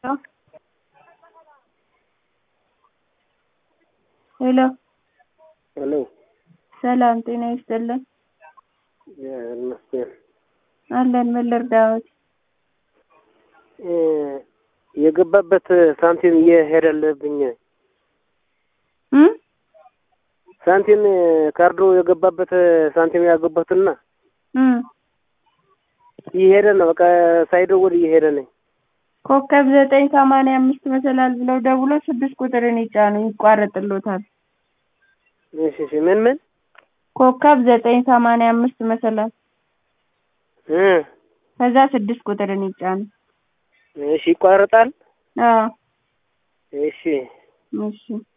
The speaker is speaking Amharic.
ሄሎ ሄሎ ሰላም ጤና ይስጥልን ይመስገን አለን ምን ልርዳዎት የገባበት ሳንቲም እየሄደልብኝ እ ሳንቲም ካርዶ የገባበት ሳንቲም ያገባትና እ እየሄደ ነው። በቃ ሳይደውል እየሄደ ነኝ። ኮከብ ዘጠኝ ሰማንያ አምስት መሰላል ብለው ደውሎ ስድስት ቁጥርን ይጫኑ ይቋረጥልዎታል። እሺ እሺ ምን ምን ኮከብ ዘጠኝ ሰማንያ አምስት መሰላል እ ከዛ ስድስት ቁጥርን ይጫኑ። እሺ ይቋረጣል። አዎ እሺ እሺ